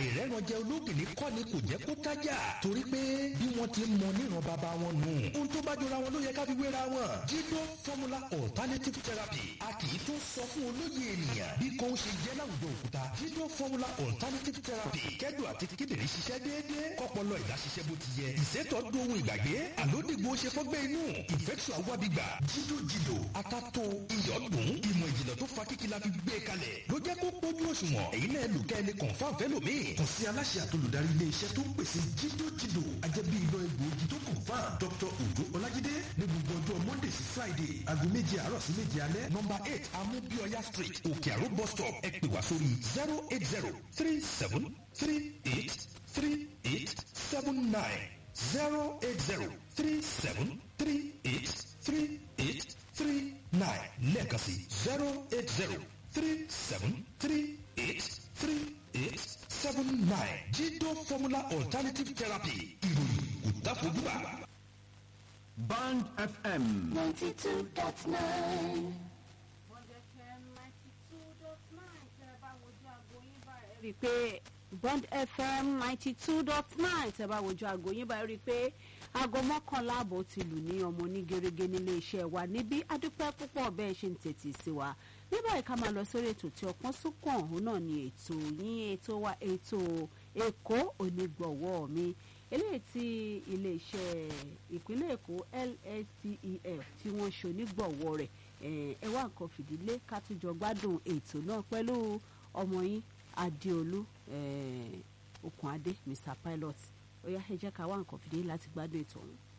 àìrẹ́ranjẹ ológìní kọ́ ni kò jẹ́ kó tájà torí pé bí wọ́n ti mọ níran bàbá wọn nù. ohun tó bá jọra wọn ló yẹ ká fi wéra wọn. jídó formula alternative therapy a kì í tún sọ fún olóye ènìyàn bí kò ń ṣe jẹ́ láwùjọ òkúta. jídó formula alternative therapy kẹ́dùn àti kíndìnrín ṣiṣẹ́ déédéé kọ́pọ̀lọ́ ìdá ṣiṣẹ́ bó ti yẹ. ìṣètò dohun ìgbàgbé àlódìgbò ṣe fọ́gbẹ́ inú infection awábígbà jídó jìdò atato iyọ̀dùn ìmọ̀ ìjìnlẹ̀ tó fa kíkí la fi gbé kalẹ̀ ló jẹ́ kó pójú òṣùwọ̀n èyí náà lù kẹ́ ẹni confam fẹ́lòmíì kàn sí aláṣẹ àtolùdarí ilé iṣẹ́ tó ń pèsè jídó jìdò ajẹ́bí iná egbòogi tó confam dr ojo ọlájídé ní gbogbo ọjọ́ monday sí friday aago méje àárọ̀ sí méje alẹ́ nọmba eight amúbíọ́yá street òkè àró bus stop ẹ pè wá sórí zero eight zero three seven three eight three eight seven nine zero eight zero three seven three eight three eight three nine lẹ́ẹ̀kan sí zero eight zero three seven three eight three eight seven nine jídó formula alternative therapy ìròyìn kò dáfojúbà. Band FM. 92.9. rí i pé bond fm ninety two dot nine tẹ́ bá wojú aago yín báyìí rí i pé aago mọ́kànlá àbọ̀ ti lù ní ọmọ onígerege nílé iṣẹ́ wa níbí adúpẹ́ púpọ̀ bẹ́ẹ̀ ṣe ń tètè sí wa ní báyìí ká máa lọ sórí ètò tí ọpọ́n súnkàn òun náà ni ètò yín ètò wa ètò èkó onígbọ̀wọ́ mi eléyìí tí iléeṣẹ́ ìpínlẹ̀ èkó lscef tí wọ́n ṣe onígbọ̀wọ́ rẹ̀ ẹ wá nǹkan fìdílé ká tún jọ gbádùn ètò náà pẹ̀lú ọmọ yín adéolú okùn adé mr pilot ó yá ẹ jẹ́ ká wá nǹkan fìdílé láti gbádùn ètò ọ̀hún.